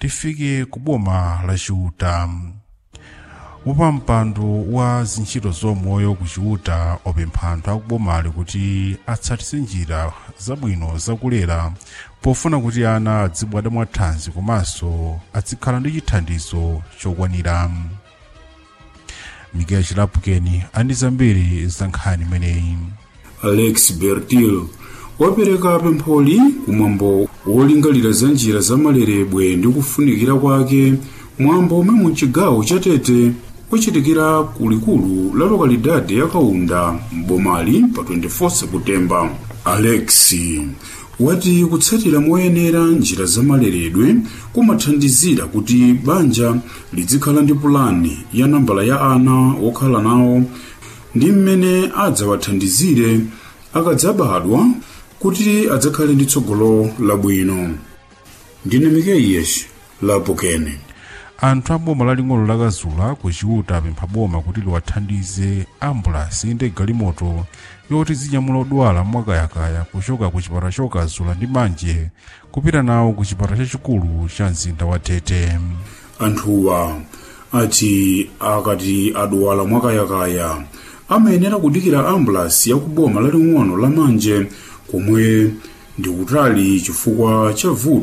tifike ku boma la chiuta wapampando wa zintchito zomoyo ku chiuta opempha anthu akubomali kuti atsatise njira zabwino zakulera pofuna kuti ana adzibadwa mwathanzi komanso azikhala ndi chithandizo chokwanira mikeya chilapukeni andi zambiri za nkhani imeneyi alex bertil wapereka pempholi kumwambo wolingalira za njira zamaleredwe ndi kufunikira kwake mwambo umwe mu chigawo cha tete kuchitikira kulikulu la lokalidade ya kaunda mbomali pa 24 seputembala alex wati kutsatira moyenera njira zamaleredwe kumathandizira kuti banja lizikhala ndi pulani ya nambala ya ana okhala nawo ndi mmene adzawathandizire akadzabadwa kuti adzakhale ndi tsogolo labwino ndine mikeyeshi lapokene anthu a boma laling'ono lakazula ku chiuta apempha boma kuti liwathandize ambulansi ndi galimoto yoti zinyamula odwala mwakayakaya kuchoka ku chipatala chokazula ndi manje kupita nawo ku chipatala chachikulu cha mzinda wa tete anthuwa ati akati adwala mwakayakaya amayenera kudikira ambulansi ya kuboma laling'ono la manje komwe ndi kutali chifukwa cha vuto